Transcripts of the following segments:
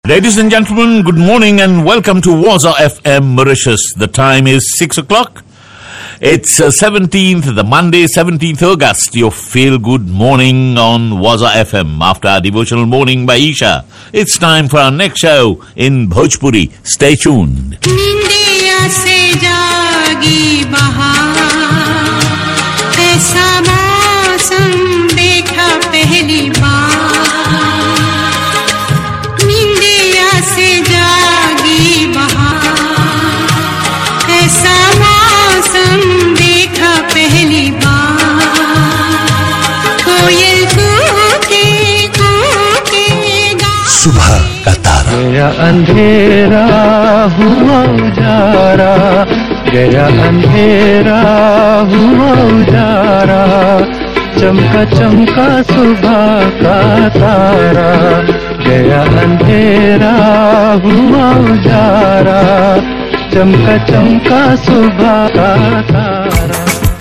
Ladies and gentlemen, good morning and welcome to Waza FM Mauritius. The time is 6 o'clock. It's uh, 17th, the Monday, 17th August. Your feel good morning on Waza FM after our devotional morning by Isha. It's time for our next show in Bhojpuri. Stay tuned. निंदिया से जागी बहार ऐसा मौसम देखा पहली बार निंदिया से जागी बहार ऐसा मौसम देखा पहली बार कोयल कूके कूके गा सुबह का तारा गया अंधेरा हुआ उजारा गया अंधेरा हुआ उजारा चमका चमका सुबह का तारा गया अंधेरा हुआ उजारा चमका चमका सुबह का तारा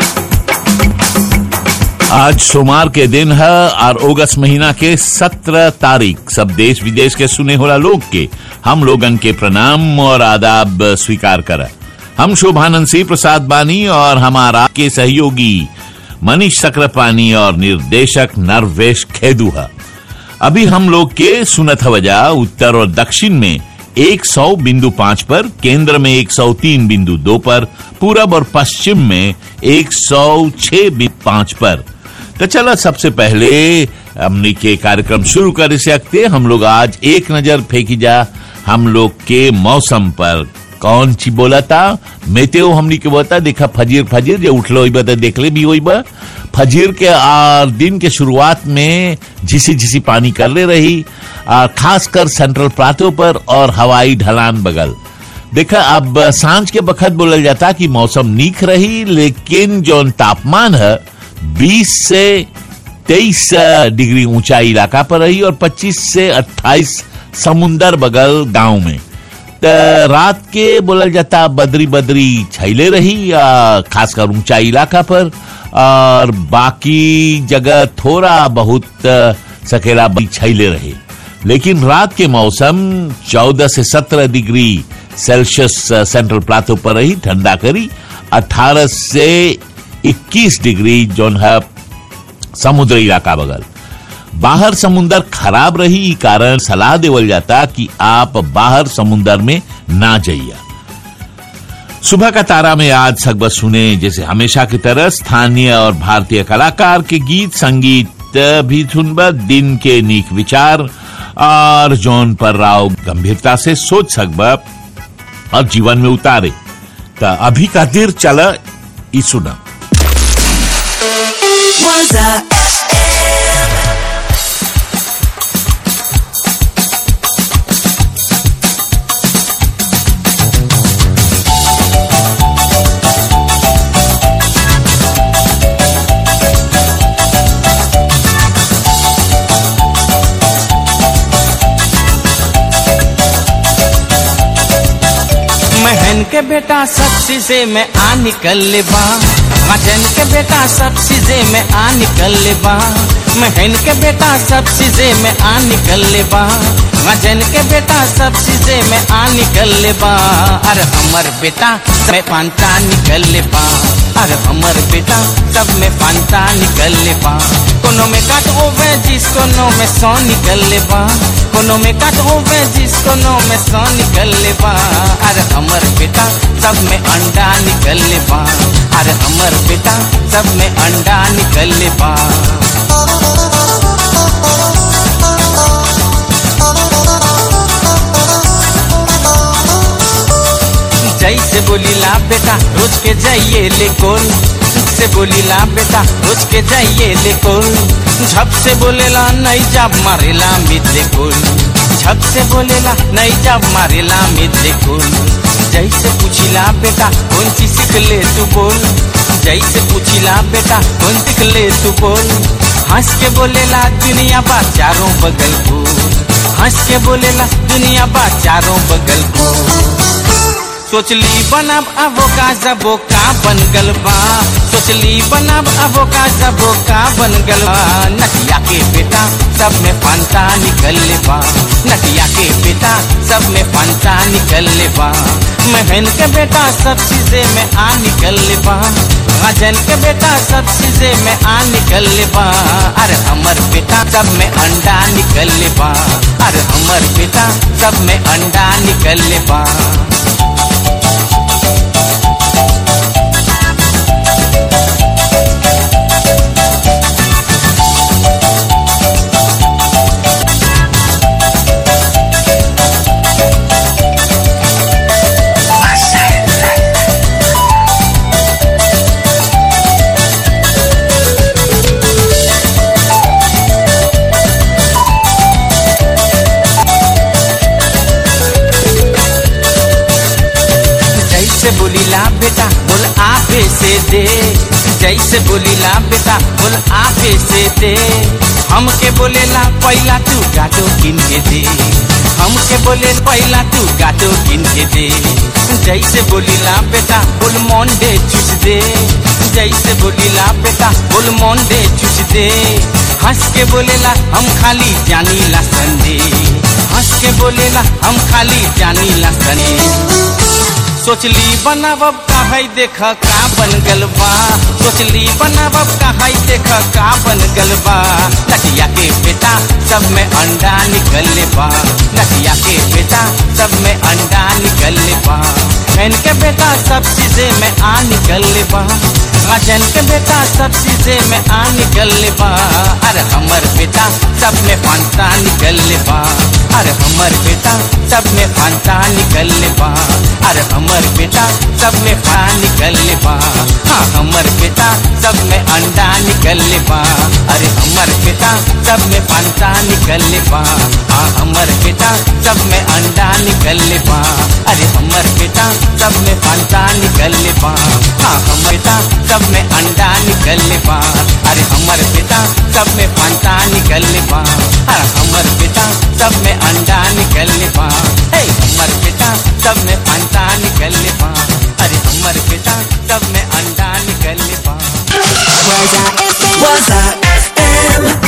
आज सोमवार के दिन है और अगस्त महीना के सत्रह तारीख सब देश विदेश के सुने होला लोग के हम लोगन के प्रणाम और आदाब स्वीकार कर हम शोभानंद सिंह प्रसाद बानी और हमारा के सहयोगी मनीष सक्रापानी और निर्देशक नरवेश खेदू है अभी हम लोग के सुनत वजह उत्तर और दक्षिण में 100 बिंदु पांच पर केंद्र में 103 बिंदु दो पर पूरब और पश्चिम में 106 बिंदु पांच पर तो चलो सबसे पहले हमने के कार्यक्रम शुरू कर सकते हम लोग आज एक नजर फेंकी जा हम लोग के मौसम पर कौन ची बोला था मेतेओ हमनी के बोलता देखा फजीर फजीर जो उठलो होई बा तो देखले भी होई बा फजीर के आ, दिन के शुरुआत में झिसी झिसी पानी कर ले रही आ, खासकर सेंट्रल प्लाटो पर और हवाई ढलान बगल देखा अब सांझ के बखत बोलल जाता कि मौसम नीक रही लेकिन जो तापमान है 20 से 23 डिग्री ऊंचाई इलाका पर रही और 25 से 28 समुंदर बगल गांव में त रात के बोलल जाता बदरी बदरी छैले रही आ, खासकर ऊंचाई इलाका पर और बाकी जगह थोड़ा बहुत आ, सकेला बड़ी छैले रहे लेकिन रात के मौसम 14 से 17 डिग्री सेल्सियस आ, सेंट्रल प्लाटो पर रही ठंडा करी 18 से 21 डिग्री जोन है समुद्री इलाका बगल बाहर समुंदर खराब रही ई कारण सलाह देवल जाता कि आप बाहर समुंदर में ना जाइए सुबह का तारा में आज सगबत सुने जैसे हमेशा की तरह स्थानीय और भारतीय कलाकार के गीत संगीत भी सुनबा दिन के नीक विचार और जौन पर राव गंभीरता से सोच सकबा और जीवन में उतारे त अभी का देर चला ई सुना Waza महन के बेटा सब चीजे में आ निकल बा मजन के बेटा सब चीजे में आ निकल बा महन के बेटा सब चीजे में आ निकल बा मजन के बेटा सब चीजे में आ निकल बा अरे हमर बेटा में पांता निकल बा अरे हमर बेटा सब में पांता निकल बा कोनो में काट ओवे जिस कोनो में सौ निकल बा कोनो में काट ओवे जिस कोनो में सौ निकल बा अरे हमर बेटा सब में अंडा निकल बा अरे हमर बेटा सब में अंडा निकल बा जैसे बोलीला बेटा रोज के जाइए ले कोल से बोलीला बेटा रोज के जाइए ले कोल झप से बोलेला नहीं जब मारेला मित्र कोल झप से बोलेला नहीं जब मारेला मित्र कोल जैसे पूछिला बेटा कौन चीज सीख ले तू बोल जैसे पूछिला बेटा कौन सीख ले तू बोल हंस के बोलेला दुनिया बा चारों बगल को हंस के बोलेला दुनिया बा चारों बगल को सोचली बनब अबो का जबो का बन गल बा सोचली बनब अबो का जबो का बन गल बा नटिया के बेटा सब में फंता निकल बा नटिया के बेटा सब में फंता निकल बा महन के बेटा सब चीजें में आ निकल बा राजन के बेटा सब चीजें में आ निकल बा अरे हमर बेटा सब में अंडा निकल बा अरे हमर बेटा सब में अंडा निकल बा जैसे बोलीला बेटा बोल आपे से दे जैसे बोलीला बेटा बोल आपे से दे हमके बोलेला पहला तू गाटो किन के दे हमके बोले पहला तू गाटो किन के दे जैसे बोलीला बेटा बोल मोंडे चुस दे जैसे बोलीला बेटा बोल मोंडे चुस दे हंस के बोलेला हम खाली जानी ला संडे हंस के बोलेला हम खाली जानी ला संडे सोचली बनावब काहे देख का बन गल बा सोचली बनावब काहे देख का बन गल बा नटिया के बेटा सब में अंडा निकल बा नटिया के बेटा सब में अंडा निकल बा बहन के बेटा सब चीजें में आ निकल बा राजन के बेटा सब चीजें में आ निकल बा अरे हमर बेटा सब में फंता निकल बा अरे हमर बेटा सब में फंता निकल बा अरे हमर बेटा सब में फा निकल बा हाँ हमर बेटा सब में अंडा निकल बा अरे हमर बेटा सब में फंता निकल बा हाँ हमर बेटा सब में अंडा निकल बा अरे हमर बेटा सब में फंता निकल बा हाँ हमर बेटा सब में अंडा निकल बा अरे हमर बेटा सब में फंता निकल बा हाँ हमर बेटा सब में अंडा निकल बा हे हमर बेटा सब में फंता निकल बा अरे हमर बेटा सब में अंडा निकल बा Waza FM.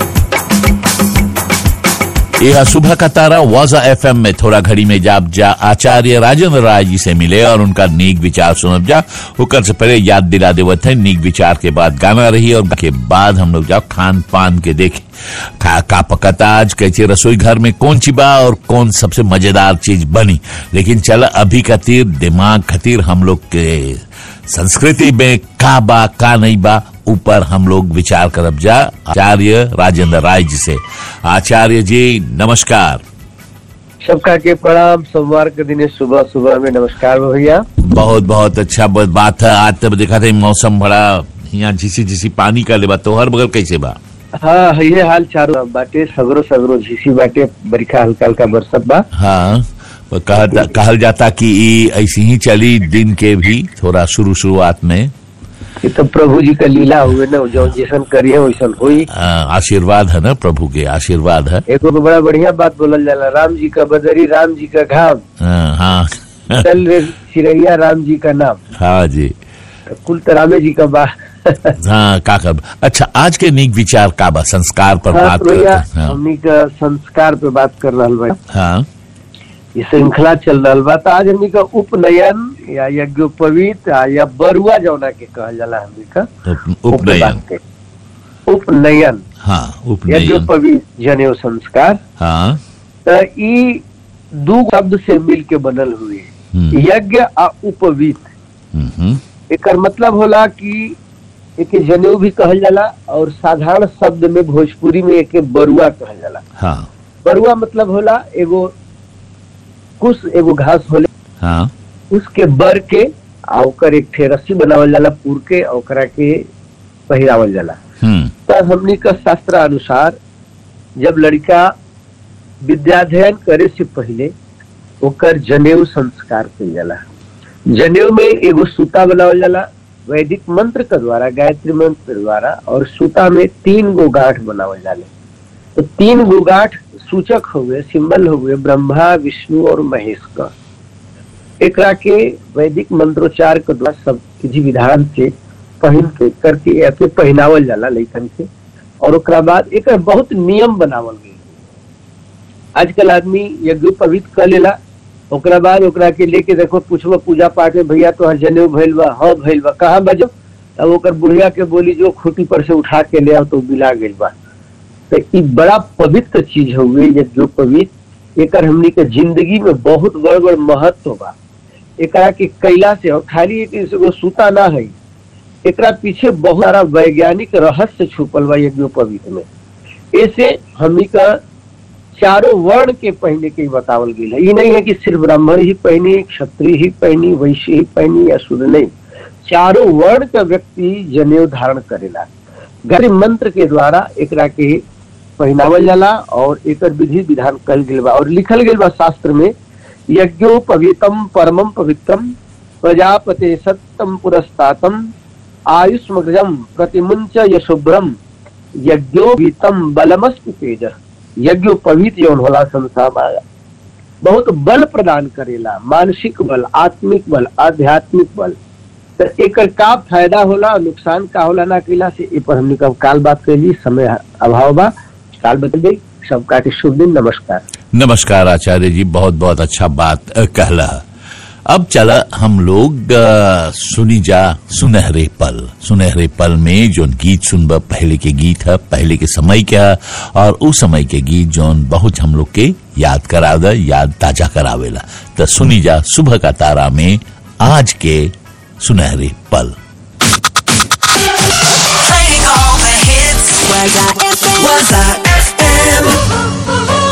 यह सुबह का तारा वाजा एफएम में थोड़ा घड़ी में जाप जा आचार्य राजेंद्र राय जी से मिले और उनका नीक विचार सुनब जा होकर से पहले याद दिला देवत है नीक विचार के बाद गाना रही और के बाद हम लोग जाओ खान पान के देखे खा का पकता आज कैसे रसोई घर में कौन सी बा और कौन सबसे मजेदार चीज बनी लेकिन चल अभी खातिर दिमाग खातिर हम लोग के संस्कृति में का बा का नहीं बा ऊपर हम लोग विचार करब जा आचार्य राजेंद्र राय जी से आचार्य जी नमस्कार सबका के प्रणाम सोमवार के दिन सुबह सुबह में नमस्कार भैया बहुत बहुत अच्छा बहुत बात है आज तब देखा था मौसम बड़ा यहाँ झीसी झीसी पानी का लेबा तोहर बगल कैसे बा हाँ ये हाल चारो बाटे सगरो सगरो झीसी बाटे बरिखा हल्का हल्का बरसत बा हाँ वो कहता कहल जाता कि ई ऐसी ही चली दिन के भी थोड़ा शुरू शुरुआत में ये तो प्रभु जी का लीला हुए ना जो जैसन करिए वैसन हुई आ, आशीर्वाद है ना प्रभु के आशीर्वाद है एगो तो बड़ा बढ़िया बात बोलल जाला राम जी का बदरी राम जी का घाम हाँ हाँ चल रे चिड़ैया राम जी का नाम हाँ जी तो कुल तो रामे जी का बा हाँ का कर अच्छा आज के नीक विचार का बा संस्कार पर हाँ बात तो भैया करते हैं। हमनी का संस्कार पे बात कर रहा बा हाँ ये श्रृंखला चल रहा बा तो आज हमनी का उपनयन या यज्ञोपवीत या- या बरुआ जौना के कहल जाला हमनी का उप- उपनयन के उपनयन हाँ उपनयन यज्ञोपवीत जनेऊ संस्कार हाँ तो ई दू शब्द से मिल के बनल हुए हम्म, यज्ञ आ उपवीत हम्म, हम्म, एकर मतलब होला कि एके जनेऊ भी कहल जाला और साधारण शब्द में भोजपुरी में एके बरुआ कहल जाला हाँ बरुआ मतलब होला एगो कुश एगो घास होले हाँ उसके बर के आ ओकर एक ठे रस्सी बनावल जाला पूर के आ ओकरा के पहिरावल जाला हम्म तो हमनी का शास्त्र अनुसार जब लड़का विद्याध्ययन करे से पहले ओकर जनेऊ संस्कार कइल जाला जनेऊ में एगो सूता बनावल जाला वैदिक मंत्र के द्वारा गायत्री मंत्र के द्वारा और सूता में तीन गो गांठ बनावल जाले तो तीन गो गांठ सूचक हुए सिंबल हुए ब्रह्मा विष्णु और महेश का एकरा के वैदिक मंत्रोच्चार के द्वारा सब विधि विधान से पहिन के करके या के पहनावल जाला लइकन के और ओकरा बाद एक बहुत नियम बनावल गई आजकल आदमी यज्ञोपवीत कर लेला ओकरा बाद ओकरा के लेके देखो पूछबो पूजा पाठ में भैया तो हर जनेऊ भइल बा हाँ भइल बा कहाँ बजो अब ओकर बुढ़िया के बोली जो खूटी पर से उठा के ले आओ तो बिला गइल बा तो ई बड़ा पवित्र चीज हुए यज्ञोपवीत एकर हमनी के जिंदगी में बहुत बड़ बड़ महत्व बा एकरा के कैला से और खाली एक एगो सूता ना है एकरा पीछे बहुत सारा वैज्ञानिक रहस्य छुपल बा यज्ञोपवीत में ऐसे हमनी का चारों वर्ण के पहने के ही बतावल गई है ये नहीं है कि सिर्फ ब्राह्मण ही पहनी क्षत्रिय ही पहनी वैश्य ही पहनी या शूद्र नहीं चारों वर्ण का व्यक्ति जनेऊ धारण करेला गरीब मंत्र के द्वारा एकरा के पहनावल जाला और एकर विधि विधान कल गेल बा और लिखल गेल बा शास्त्र में यज्ञोपवीतम परमम पवित्रम प्रजापते सत्यम पुरस्तातम आयुष्मग्रजम प्रतिमुंच यशुभ्रम यज्ञोपवीतम बलमस्त तेज यज्ञोपवीत जौन होला संसार में बहुत बल प्रदान करेला मानसिक बल आत्मिक बल आध्यात्मिक बल तो एकर का फायदा होला और नुकसान का होला ना कैला से ए पर हमने कब काल बात कैली समय अभाव बा काल बता दी सबका के शुभ दिन नमस्कार नमस्कार आचार्य जी बहुत बहुत अच्छा बात अ, कहला अब चला हम लोग अ, सुनी जा सुनहरे पल सुनहरे पल में जो गीत सुनब पहले के गीत है पहले के समय के है और उस समय के गीत जोन बहुत हम लोग के याद करावे याद ताजा करावेला तो सुनी जा सुबह का तारा में आज के सुनहरे पल Playing all the hits. Was I FM? Was I FM?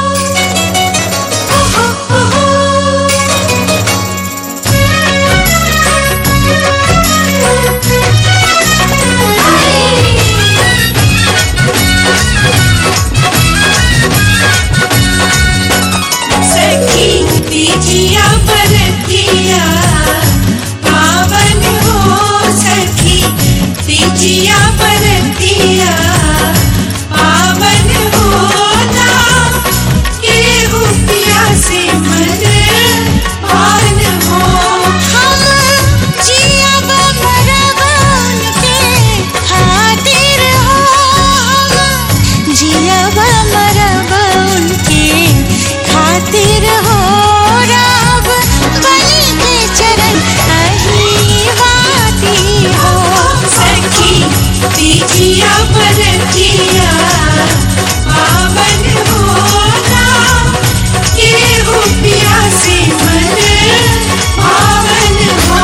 सखी तीजिया बरतिया पावन हो सखी तीजिया बरतिया पावन होता के हुपिया से मन पान हो हम जिया बरवन के खातिर हो हम जिया मरबन के खातिर हो रब बलि के चरण अही वाती हो सखी तीजिया बरतिया पावन होना के हुपिया से मन पावन हो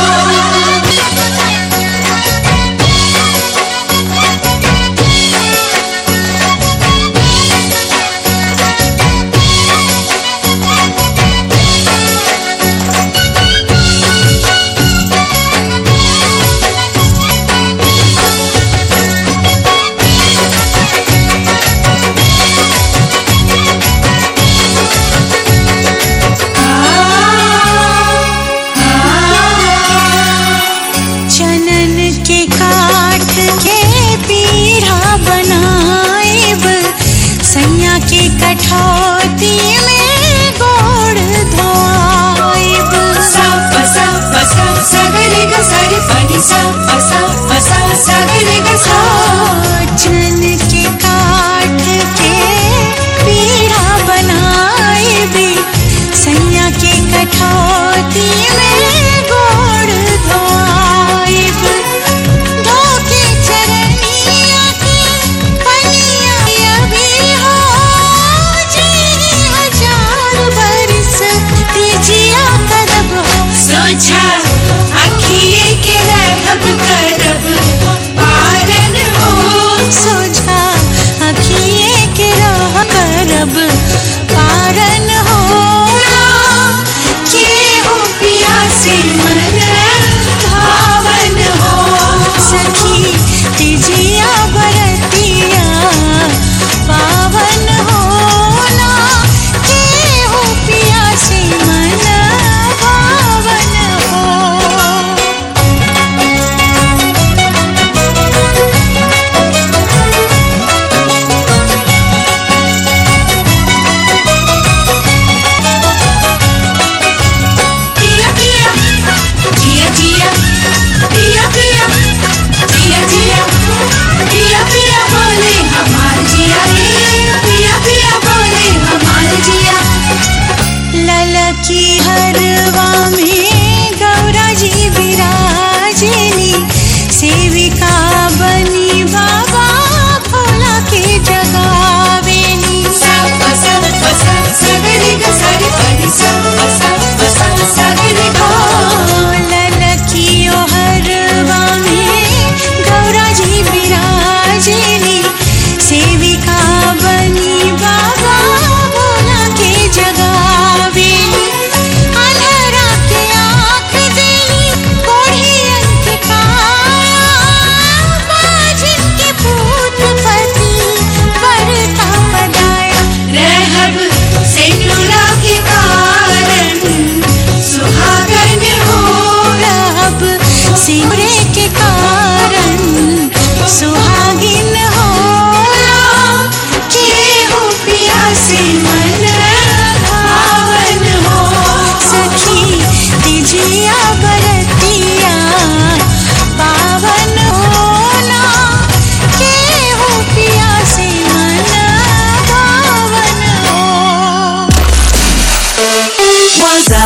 Waza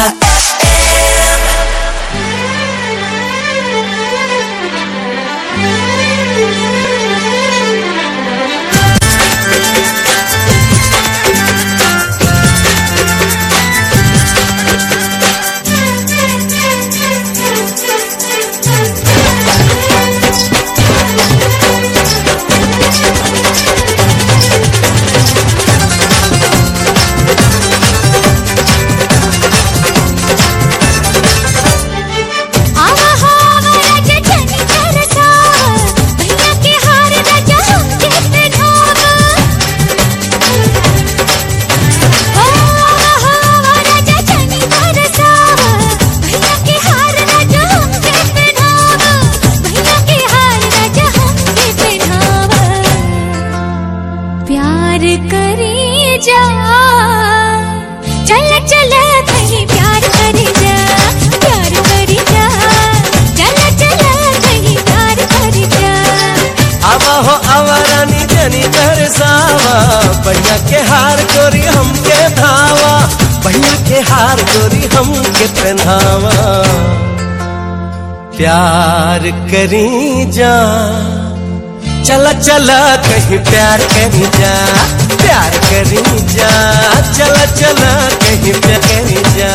FM. आवा हो आवा राजा जनी तरसावा भैया के हार राजा हमके पहनावा ओ आवा हो आवा राजा जनी तरसावा भैया के हार राजा हमके पहनावा भैया के हार राजा हमके पहनावा प्यार करे जा चल चल कहीं प्यार करे जा प्यार करे जा चल चल कहीं प्यार करे जा आवा हो आवा रानी जनी तरसावा बढ़िया के हार गोरी हमके धावा बढ़िया के हार गोरी हमके पहनावा प्यार करी जा चला चला कहीं प्यार करी जा प्यार करी जा चला चला कहीं प्यार करी जा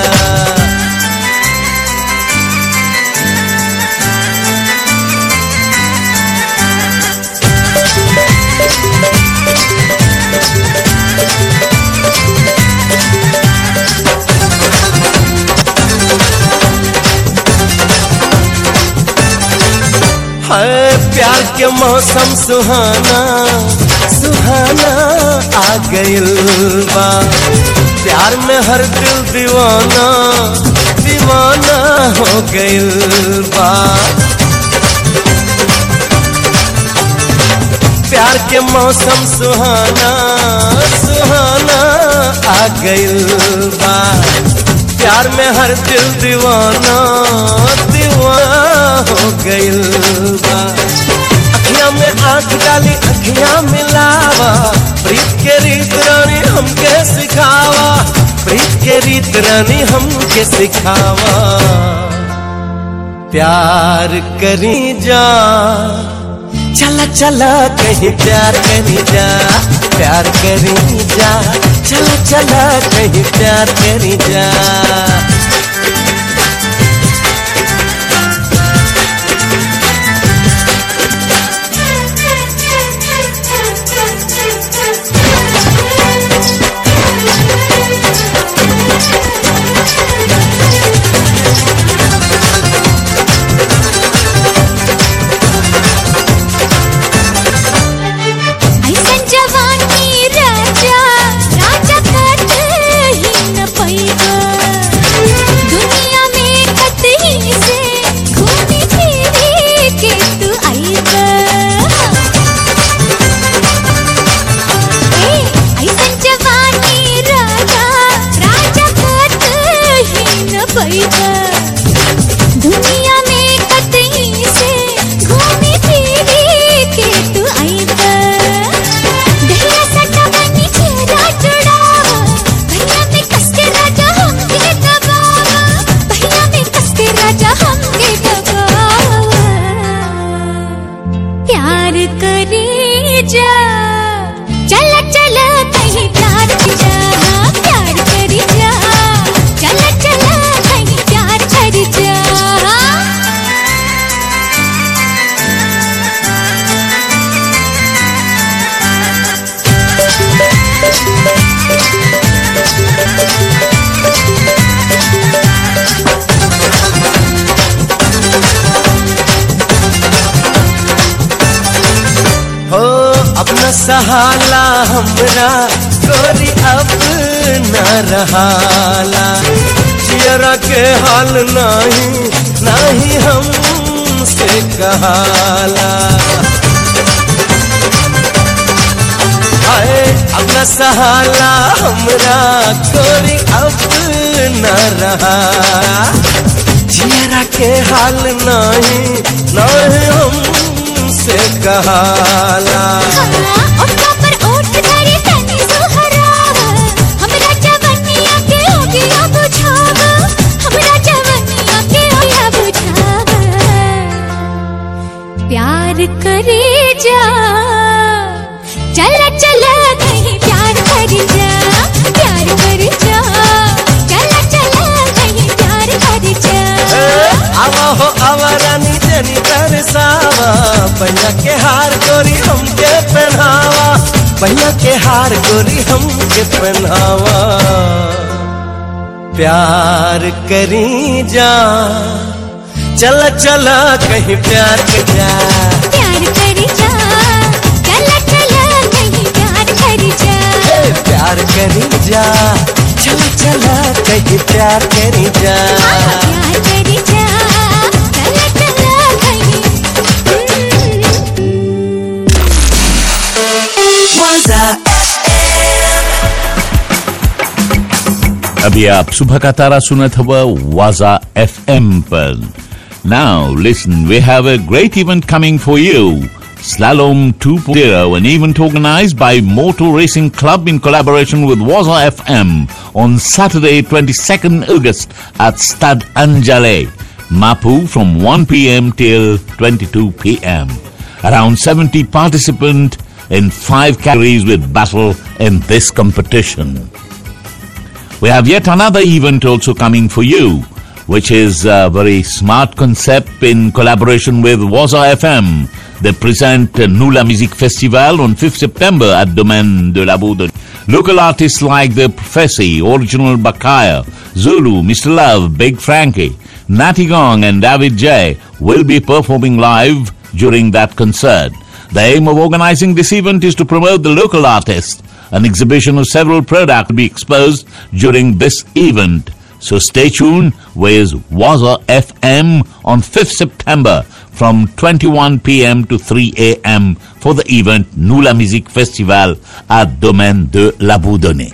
है प्यार के मौसम सुहाना सुहाना आ गइल बा प्यार में हर दिल दीवाना दीवाना हो गइल बा प्यार के मौसम सुहाना सुहाना आ गइल बा प्यार में हर दिल दीवाना दीवाना हो गइल बा अखियां में आंख डाली अखियां मिलावा प्रीत के रीत रानी हमके सिखावा प्रीत के रीत रानी हमके सिखावा प्यार करी जा चला चला कहीं प्यार करी जा प्यार करी जा चला चला कहीं प्यार करी जा ऐसन जवानी राजा राजा कत ही न पैबा दुनिया में कतही से घूमी फिरी के तू आइबा ए ऐसन जवानी राजा राजा कत ही न पैबा दुनिया में कतही से घूमी फिरी के तू आइबा दहिया सटा बनी चेहरा चढ़ावा भैया में कस के राजा हमके दबावा भैया में कस के राजा हमके दबावा प्यार करे जा चल चल कहीं प्यार की जा प्यार करी जा चल चल कहीं प्यार करी जा हो अपना सहाला हमरा गोरी अब न रहाला जियरा के हाल नहीं नहीं हमसे कहाला हाय अपना सहाला हमरा गोरी अब न रहा जियरा के हाल नहीं नहीं हमसे कहाला ओठा पर ओठ धरे तनी सुहरावा हमरा जवनिया के होगिया बुझावा हार गोरी हमके पहनावा प्यार करी जा चला चला कहीं प्यार कर जा प्यार करी जा चला चला कहीं प्यार करी जा ए, प्यार करी जा चला चला कहीं प्यार करी जा प्यार करी जा चला चला कहीं Waza अभी आप सुबह का तारा सुनत हुआ वाजा एफ पर now listen we have a great event coming for you Slalom 2.0, an event organized by Motor Racing Club in collaboration with Waza FM on Saturday, 22nd August at Stad Anjale, Mapu from 1 p.m. till 22 p.m. Around 70 participants in five categories with battle in this competition. We have yet another event also coming for you, which is a very smart concept in collaboration with Waza FM. They present uh, Nula Music Festival on 5th September at Domaine de la Boude. Local artists like The Prophecy, Original Bakaya, Zulu, Mr. Love, Big Frankie, Natty Gong and David J will be performing live during that concert. The aim of organizing this event is to promote the local artists. An exhibition of several products will be exposed during this event. So stay tuned with Waza FM on 5th September from 21 p.m. to 3 a.m. for the event Nula Music Festival at Domaine de la Boudonnais.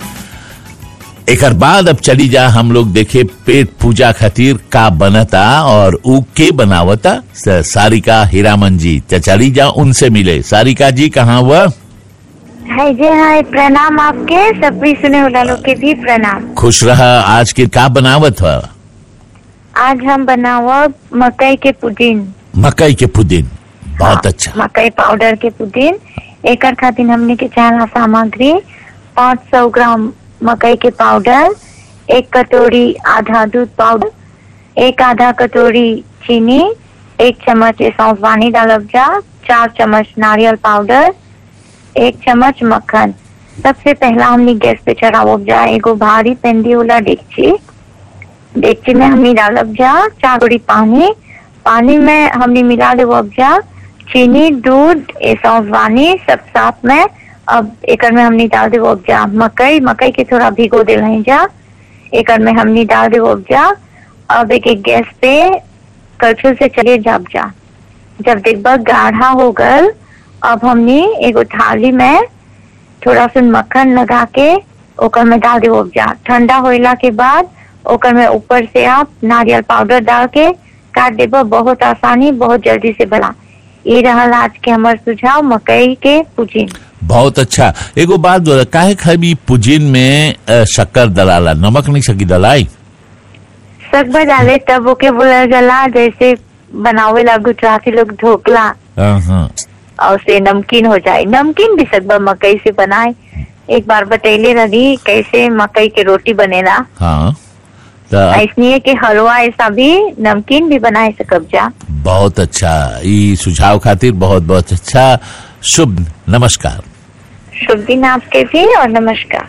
एक बाद अब चली जा हम लोग देखे पेट पूजा खातिर का बनता और ऊ के बनावता स- सारिका हीरामन जी तो चली जा उनसे मिले सारिका जी कहाँ हुआ हाय जी हाय प्रणाम आपके सभी सुने वालों के भी प्रणाम खुश रहा आज के का बनावत हुआ आज हम बनावा मकई के पुदीन मकई के पुदीन बहुत अच्छा मकई पाउडर के पुदीन एकर खातिर हमने के चाहला सामग्री 500 ग्राम मकई के पाउडर एक कटोरी आधा दूध पाउडर एक आधा कटोरी चीनी एक चम्मच सौंफ पानी डालब जा चार चम्मच नारियल पाउडर एक चम्मच मक्खन सबसे पहला हमने गैस पे चढ़ावब जा एगो भारी पेंदी वाला डेगची डेगची में हमने डालब जा चार कटोरी पानी पानी में हमने मिला देवब जा चीनी दूध ए सौंफ पानी सब साथ में अब एकर में हमने डाल देवब जा मकई मकई के थोड़ा भिगो दे जा एकर में हमने डाल देवब जा अब एक एक गैस पे कलछुल से चले जाब जा जब देखबा गाढ़ा हो गल अब हमने एगो थाली में थोड़ा सा मक्खन लगा के ओकर में डाल देव जा ठंडा होइला के बाद ओकर में ऊपर से आप नारियल पाउडर डाल के काट देब बहुत आसानी बहुत जल्दी से बना ये रहल आज के हमार सुझाव मकई के पुजीन बहुत अच्छा एगो बात बोला काहे खाली पुदीन में अ, शक्कर दलाला नमक नहीं सकी दलाई सकबा डाले तब ओके बोला जला जैसे बनावे ला गुजराती लोग ढोकला हाँ, हाँ। और से नमकीन हो जाए नमकीन भी सकबा मकई से बनाए एक बार बतैले रही कैसे मकई के रोटी बनेला हाँ तो ऐसने कि हलवा ऐसा भी नमकीन भी बनाए सकब जा बहुत अच्छा ई सुझाव खातिर बहुत बहुत अच्छा शुभ नमस्कार शुभ दिन आपके भी और नमस्कार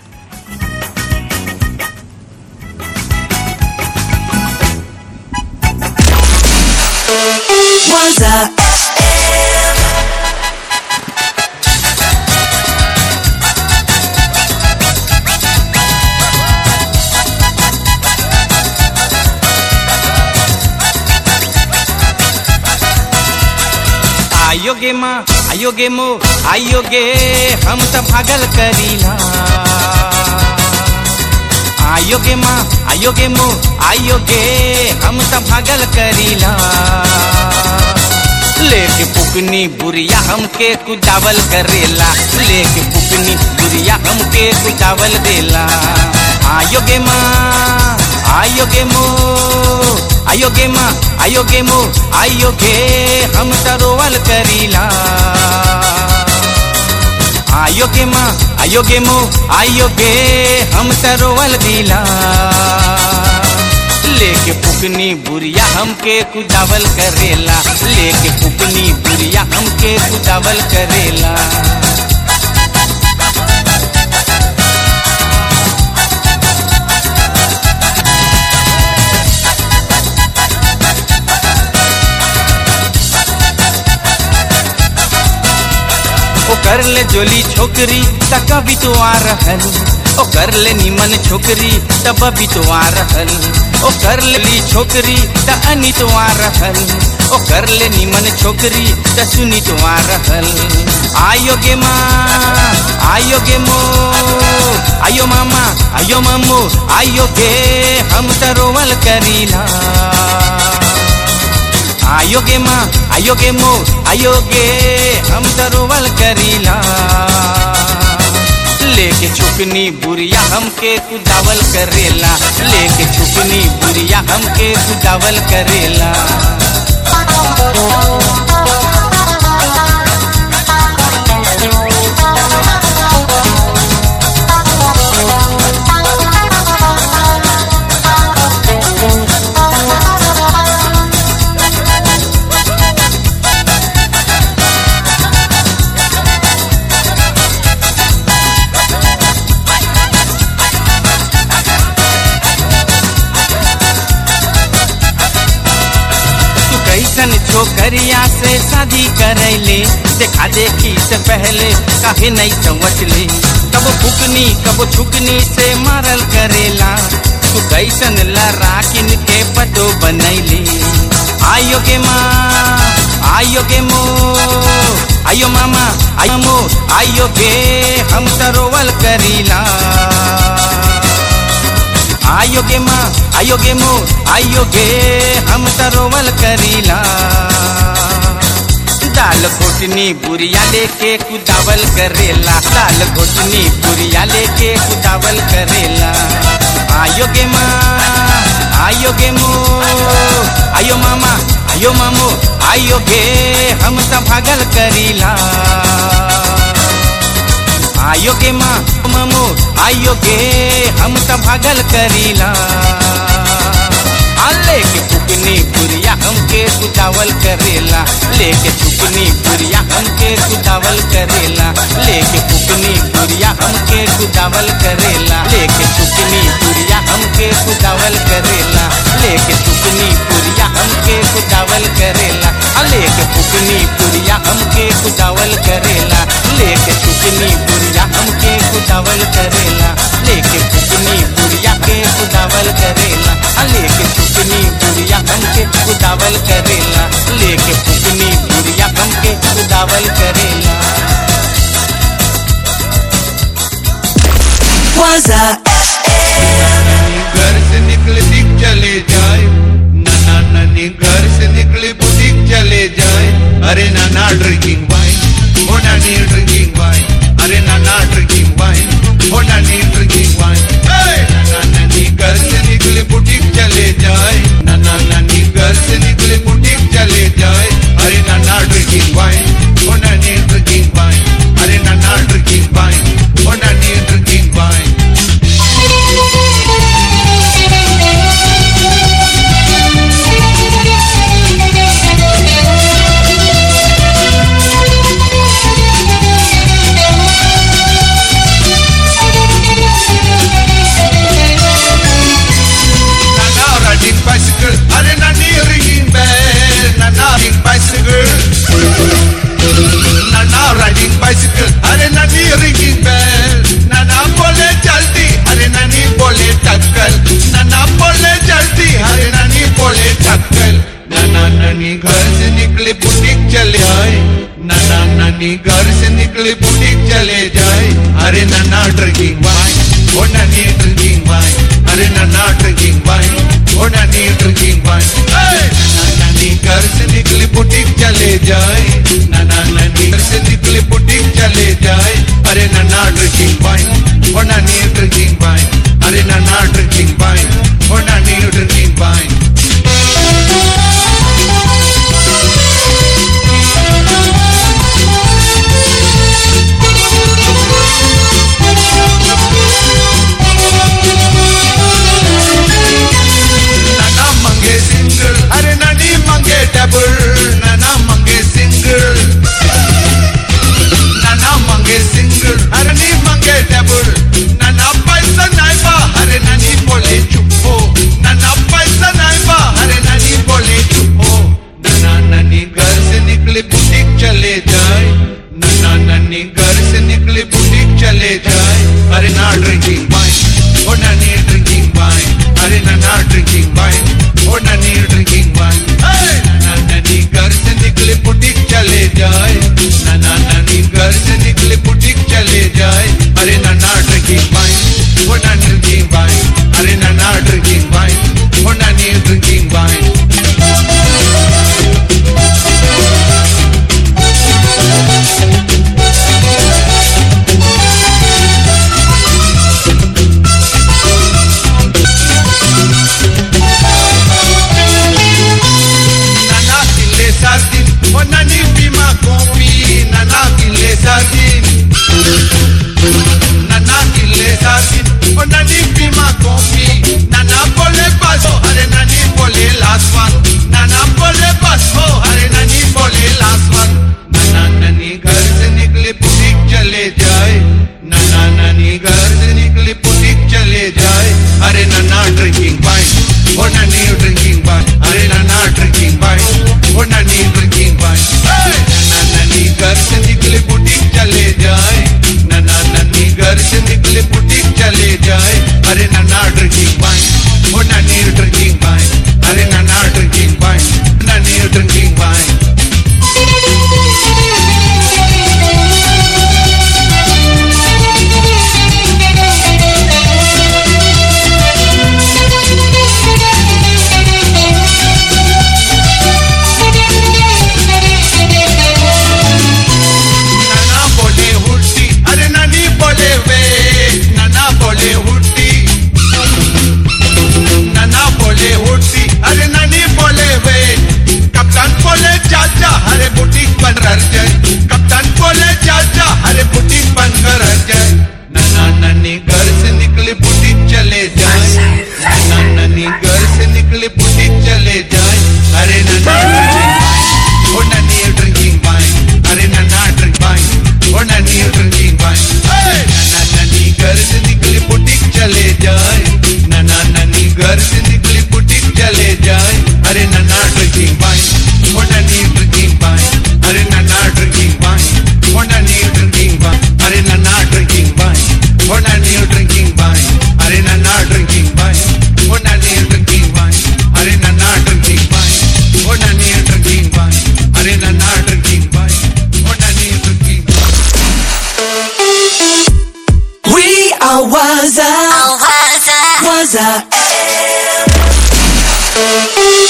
Waza आयोगे माँ आयोगे मो आयोगे हम तो भागल करीला आयोगे माँ आयोगे मो आयोगे हम तो भागल करीला लेके पुकनी बुरिया हमके कुदावल करेला लेके पुकनी बुरिया हमके कुदावल देला आयोगे माँ आयोगे मो आयोगे माँ आयोगे मो आयोगे हम तरोवल करीला आयोगे माँ आयोगे मो आयोगे हम तरोवल दिला लेके पुकनी बुरिया हमके कुदावल करेला लेके पुकनी बुरिया हमके कुदावल करेला कर ले जोली छोकरी त कभी तो आ रहल ओ कर ले निमन छोकरी तब भी तो आ रहल ओ कर ले ली छोकरी त अनी तो आ रहल ओ कर ले निमन छोकरी त सुनी तो आ रहल आयो गे माँ आयो गे मो आयो मामा आयो मामू आयो गे हम त रोवल करीला आयोगे माँ आयोगे मो आयोगे हम दरोवल करीला लेके छुपनी बुरिया हमके कुदावल करेला लेके छुपनी बुरिया हमके कुदावल करेला तू कैसन छोकरिया से शादी करैले देखा देखी से पहले काहे नहीं समझ ले कब फुकनी कब छुकनी से मारल करेला तू कैसन लराकिन के पतो बनैले आयो के माँ आयो के मो आयो मामा आयो मो आयो गे हम तरोवल करीला आयोगे माँ आयोगे मो आयोगे हम तरोवल करीला दाल घोटनी बुरिया लेके कुदावल करेला दाल घोटनी बुरिया लेके कुदावल करेला आयोगे माँ आयोगे मो आयो मामा आयो मामो आयोगे हम त भागल करीला आयोगे माँ ममो आयोगे हम त भागल करीला आ लेके फुकनी बुरिया हमके कुदावल करेला लेके फुकनी बुरिया हमके कुदावल करेला लेके फुकनी बुरिया हमके कुदावल करेला लेके फुकनी बुरिया हमके कुदावल करेला लेके फुकनी बुरिया हमके कुदावल करेला आ लेके फुकनी बुरिया हमके कुदावल करेला लेके फुकनी बुरिया हमके कुदावल करेला लेके फुकनी बुरिया के कुदावल करेला आ लेके फुकनी बुरिया हमके कुदावल करेला लेके फुकनी बुरिया हमके कुदावल करेला Waza घर से निकले दिख चले जाए नाना नानी घर से निकले बुटीक चले जाए अरे नाना ड्रिंकिंग वाइन ओ नानी ड्रिंकिंग वाइन अरे नाना ड्रिंकिंग वाइन ओ नानी ड्रिंकिंग वाइन नाना नानी घर से निकले बुटीक चले जाए नाना नानी घर से निकले बुटीक चले जाए अरे नाना ड्रिंकिंग वाइन ओ नानी ड्रिंकिंग वाइन अरे नाना ड्रिंकिंग वाइन ओ नानी drinking wine Nana riding bicycle, अरे नानी ringing bell, Nana riding bicycle. Nana riding bicycle, अरे नानी ringing bell, Nana बोले जल्दी, अरे नानी बोले टक्कल, Nana बोले जल्दी, अरे नानी बोले टक्कल. नाना नानी घर से निकले बुटीक चले आए नाना नानी घर से निकले बुटीक चले जाए अरे नाना ड्रिंकिंग वाइन ओ नानी ड्रिंकिंग वाइन अरे नाना ड्रिंकिंग वाइन ओ नानी ड्रिंकिंग वाइन नाना नानी घर से निकले बुटीक चले जाए नाना नानी घर से निकले बुटीक चले जाए अरे नाना ड्रिंकिंग वाइन ओ नानी ड्रिंकिंग वाइन अरे नाना ड्रिंकिंग वाइन ओ नानी ड्रिंकिंग वाइन नाना मंगे सिंगल अरे नानी मंगे डबल नाना मंगे सिंगल नाना मंगे सिंगल अरे नी मंगे डबल नाना पैसा नहीं बा अरे नानी बोले चुप्पो नाना पैसा नहीं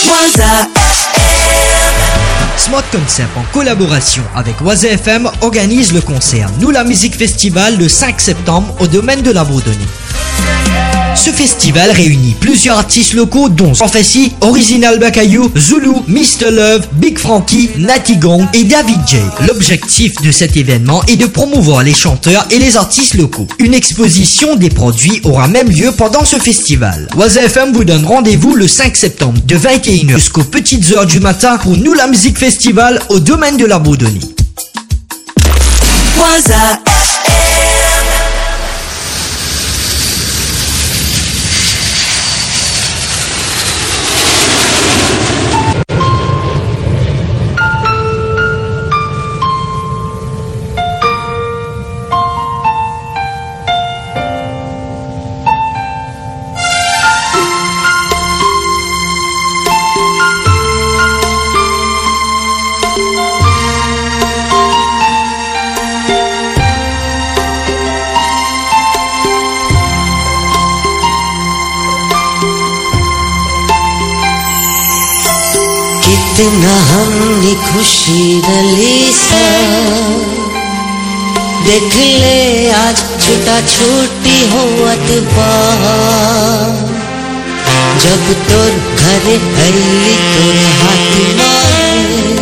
Waza Smart Concept, en collaboration avec Oise FM, organise le concert Nous la musique festival le 5 septembre au domaine de la Bourdonnais. Ce festival réunit plusieurs artistes locaux dont Prophecy, Original Bakayou, Zulu, Mr. Love, Big Frankie, Natty Gong et David J. L'objectif de cet événement est de promouvoir les chanteurs et les artistes locaux. Une exposition des produits aura même lieu pendant ce festival. Oise FM vous donne rendez-vous le 5 septembre de 21h jusqu'aux petites heures du matin pour Nous la musique festival au domaine de la Bourdonnais. Waza कितना हमने खुशी रली सा देख ले आज छुटा छूटी होवत बा जब तोर घरे अली तोर हाथ मारे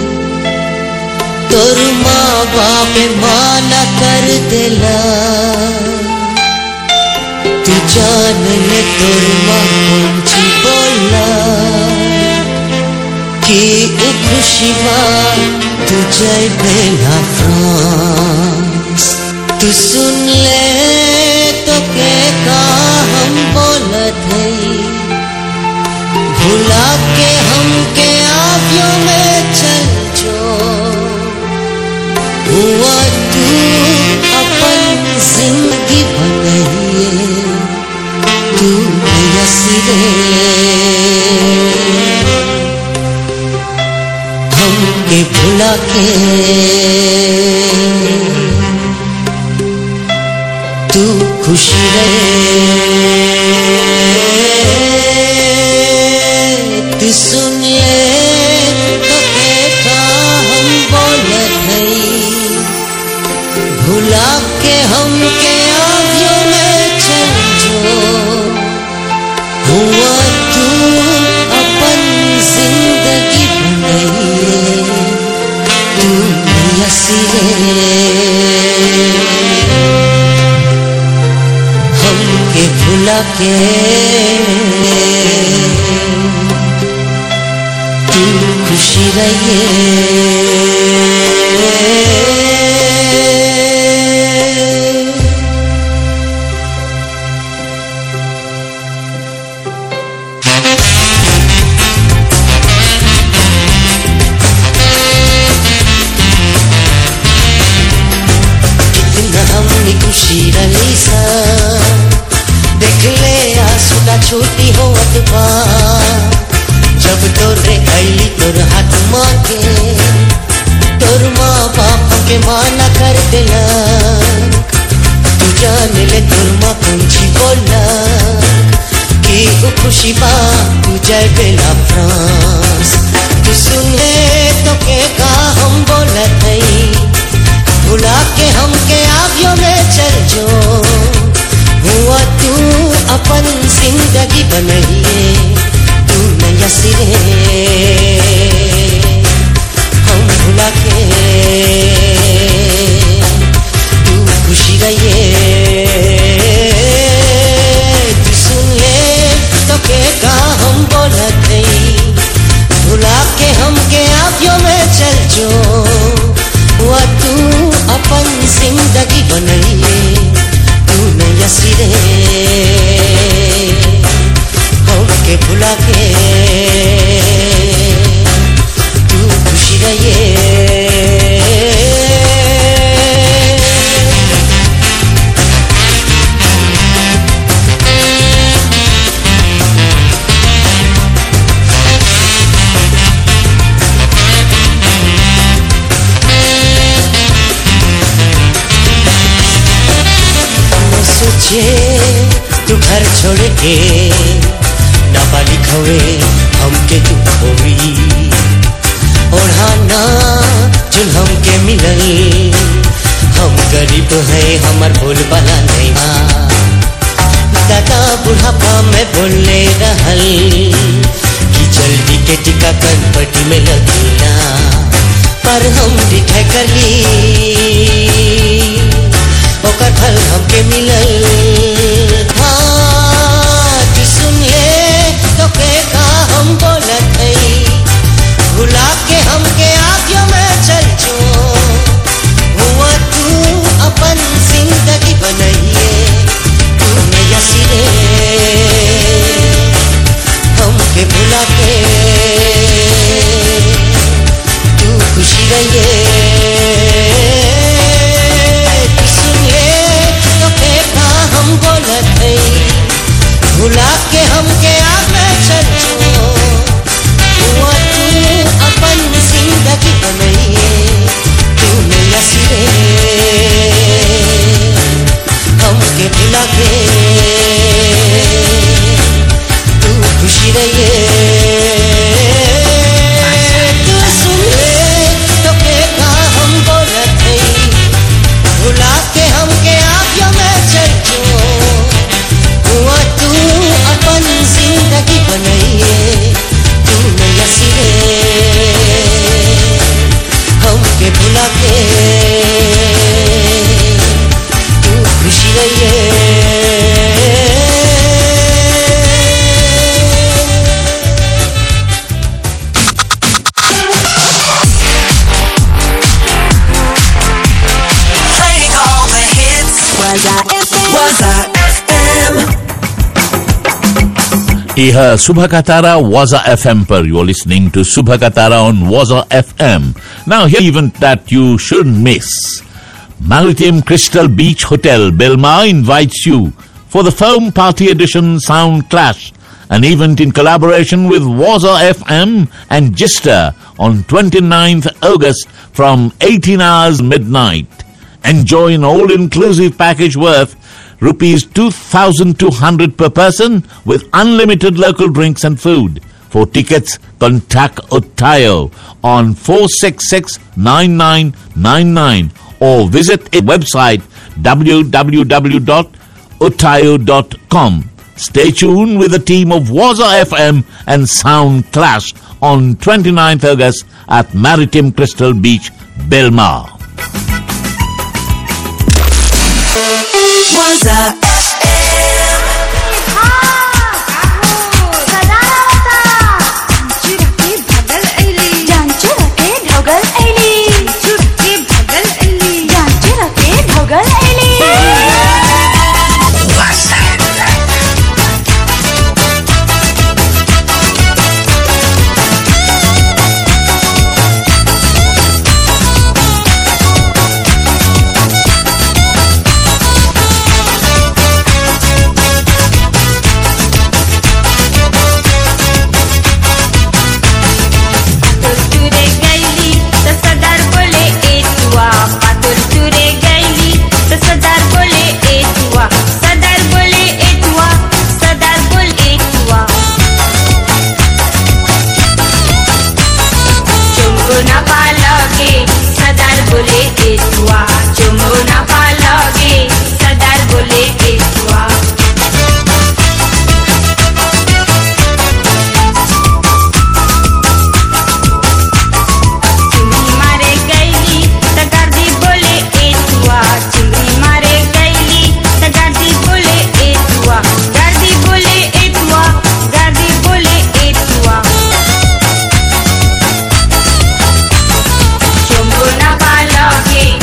तोर माँ बाप माना कर देला तू जान ले तोर माँ कौन सी बोला कि उ खुशी माँ तू जय बेला फ्रांस तू सुन ले तो के का हम बोलत हई भुला के हम के आवियों में चल जो हुआ तू अपन जिंदगी बनइए तू यसीरे हमके भुला के तू खुश रहे तू सुन ले तो का हम बोलत हई भुला के हमके आवियों में चल जो हुआ तू अपन जिंदगी बनइए तू यसीरे हमके भुला के तू खुशी रहिए कितना हमने खुशी रही सा देख ले आंसू छोटी हो अतबा जब तोरे अली तोर हाथ मांगे तोर माँ बाप के माना कर देला तू जान ले तोर माँ पूछी बोला कि वो खुशी बा तू जय बेला फ्रांस तू सुन ले तो के का हम बोलत हई भुला के हमके आवियों में चल जो हुआ तू अपन जिंदगी बनइए तू नया सिरे हम भुला के तू खुशी रहिए तू सुन ले तो के का हम बोलत हई भुला के हमके आवियों में चल जो हुआ तू अपन जिंदगी बनइए तू नया सिरे हमके भुला के तू खुशी रहिए न सोचे तू घर छोड़ के ना बालिक हवे हमके तू रहल कि जल्दी के टीकाकरण पट्टी में लगेला पर हम डिठे कर ली ओकर फल हमके मिलल हाँ तू सुन ले तो के का हम बोलत हई भुला के हमके आगे में चल जो हुआ तू अपन जिंदगी बनाइए तूने यसीरे हमके भुला के तू खुशी रहिए तू सुन ले तो के का हम बोलत हई भुला के हमके आगे चल जो हुआ तू अपन जिंदगी बनाइए तूने यसीरे हमके भुला के तू खुशी रहिए तू सुन ले तो के का हम बोलत हई भुला के हमके आगे में चल जो हुआ तू अपन जिंदगी बनाइए तूने यसीरे हमके भुला के तू खुशी रहिए Playing all the hits. Was I FM? Was I FM? यह सुबह का तारा वाजा एफएम पर यू आर लिसनिंग टू सुबह का तारा on Waja FM now here event that you should miss Maritime Crystal Beach Hotel, Belmar invites you for the Foam Party Edition Sound Clash, an event in collaboration with Waza FM and Gister on 29th August from 18 hours midnight. Enjoy an all-inclusive package worth rupees 2200 per person with unlimited local drinks and food. For tickets, contact Otayo on 466-9999 or visit its website www.otayo.com. Stay tuned with the team of Waza FM and Sound Clash on 29th August at Maritime Crystal Beach, Belmar. Was I तुरतुरे गैली त सदार बोले ए तुआ तुरतुरे गैली त सदार बोले ए तुआ सदार बोले ए तुआ सदार बोले ए तुआ चुम्बो ना पालगे सदार बोले ए तुआ चुम्बो ना पालगे सदार बोले ए तुआ चुंगी मारे गैली त गादी बोले ए तुआ चुंगी मारे गैली त गादी बोले ए तुआ गादी बोले ए तुआ गादी बोले ए तुआ चुम्बो ना पालगे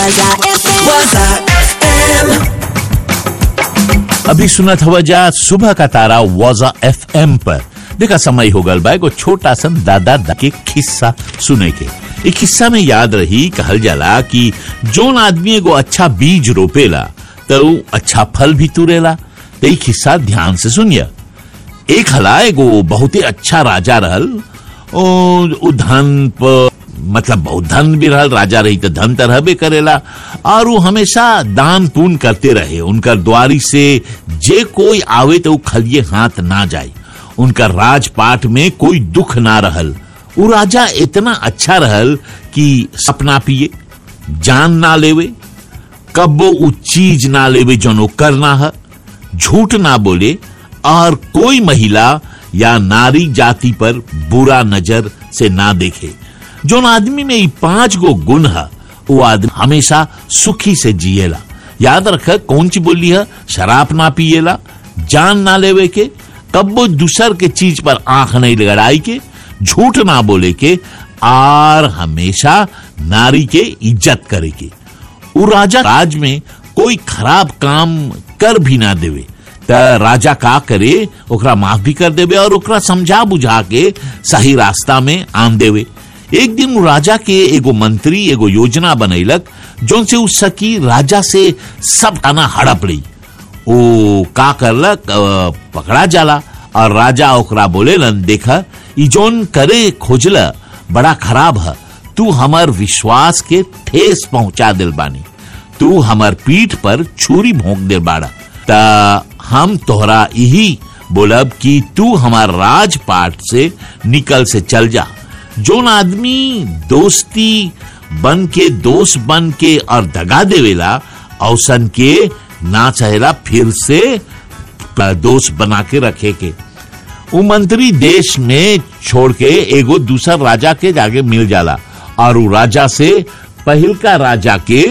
Waza FM. Waza FM. अभी सुना था वजह सुबह का तारा वाजा एफएम पर देखा समय हो गल बा एगो छोटा सा दादा दा के किस्सा सुने के एक किस्सा में याद रही कहल जाला कि जोन आदमी एगो अच्छा बीज रोपेला तो ऊ अच्छा फल भी तुरेला तो ई किस्सा ध्यान से सुनिया एक हला एगो बहुत ही अच्छा राजा रहल ओ उ धन प मतलब बहुत धन भी रहल राजा रही तो धन तो रहबे करेला और वो हमेशा दान पुण्य करते रहे उनकर द्वारी से जे कोई आवे तो उ खलिए हाथ ना जाए उनका राजपाट में कोई दुख ना रहल वो राजा इतना अच्छा रहल कि सपना पिए जान ना लेवे कब्बो उ चीज ना लेवे जनो करना है झूठ ना बोले और कोई महिला या नारी जाति पर बुरा नजर से ना देखे जोन आदमी में ई पांच गो गुण है वो आदमी हमेशा सुखी से जिएला याद रख कौन सी बोली है शराब ना पिएला जान ना लेवे के कब्बो दूसर के चीज पर आंख नहीं लड़ाई के झूठ ना बोले के और हमेशा नारी के इज्जत करे के उ राजा राज में कोई खराब काम कर भी ना देवे त राजा का करे ओकरा माफ भी कर देवे और ओकरा समझा बुझा के सही रास्ता में आन देवे एक दिन उ राजा के एगो मंत्री एगो योजना बनैलक जोन से उ सकी राजा से सब खाना हड़प ली ओ का करलक अ, पकड़ा जाला और राजा ओकरा बोलेलन देखा ई जोन करे खोजला बड़ा खराब है तू हमर विश्वास के ठेस पहुंचा दिल बानी तू हमर पीठ पर छुरी भोंक दे बाड़ा ता हम तोहरा यही बोलब कि तू हमार राजपाट से निकल से चल जा जोन आदमी दोस्ती बन के दोस्त बन के और दगा देवेला औसन के ना चाहेला फिर से दोस्त बना के रखे के उ मंत्री देश में छोड़ के एगो दूसर राजा के जाके मिल जाला और उ राजा से पहिल का राजा के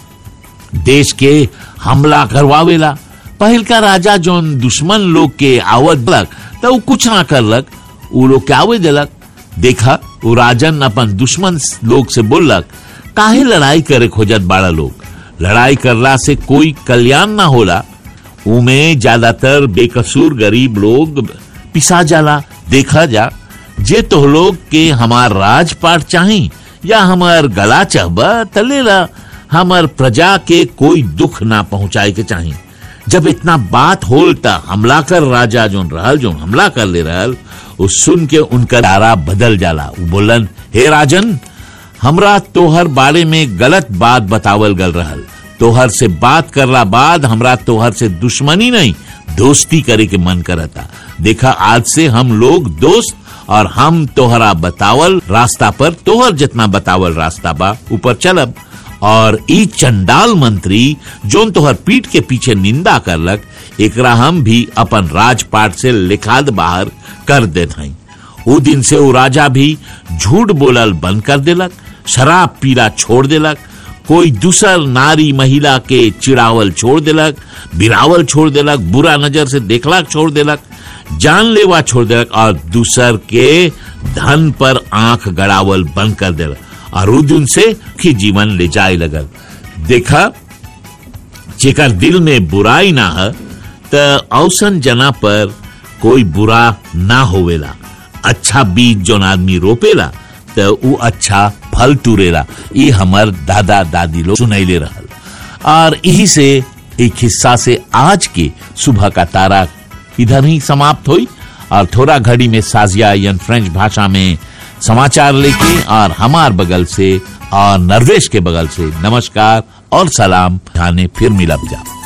देश के हमला करवावेला पहिल का राजा जोन दुश्मन लोग के आवत दलक तो उ कुछ ना करलक उ लोग के आवे देलक देखा उ राजन अपन दुश्मन लोग से बोललक काहे लड़ाई करे खोजत बाड़ा लोग लड़ाई करला से कोई कल्याण ना होला उमे ज्यादातर बेकसूर गरीब लोग पिसा जाला देखा जा जे तो लोग के हमार राजपाट चाही या हमार गला चाहबा तलेला हमार प्रजा के कोई दुख ना पहुंचाए के चाही जब इतना बात होल त हमला कर राजा जोन रहल जोन हमला कर ले रहल उ सुन के उनका दारा बदल जाला उ बोलन हे राजन हमरा तोहर बारे में गलत बात बतावल गल रहल तोहर से बात करला बाद हमरा तोहर से दुश्मनी नहीं दोस्ती करे के मन करता देखा आज से हम लोग दोस्त और हम तोहरा बतावल रास्ता पर तोहर जितना बतावल रास्ता बा ऊपर चलब और ई चंडाल मंत्री जोन तोहर पीठ के पीछे निंदा करलक एकरा हम भी अपन राजपाट से लिखाद बाहर कर देत हई उ दिन से वो राजा भी झूठ बोलल बंद कर देलक शराब पीला छोड़ देलक कोई दूसर नारी महिला के चिड़ावल छोड़ देलक बिरावल छोड़ देलक बुरा नजर से देखला छोड़ देलक जानलेवा छोड़ देलक और दूसर के धन पर आंख गड़ावल बंद कर देलक और उ दिन से की जीवन ले जाए लगल देखा जेकर दिल में बुराई ना है त औसन जना पर कोई बुरा ना होवेला अच्छा बीज जोन आदमी रोपेला त उ अच्छा फल तुरेला ये हमर दादा दादी लोग सुनैले रहल और यही से एक हिस्सा से आज के सुबह का तारा इधर ही समाप्त हुई और थोड़ा घड़ी में साजिया यन फ्रेंच भाषा में समाचार लेके और हमार बगल से और नरवेश के बगल से नमस्कार और सलाम जाने फिर मिलब जा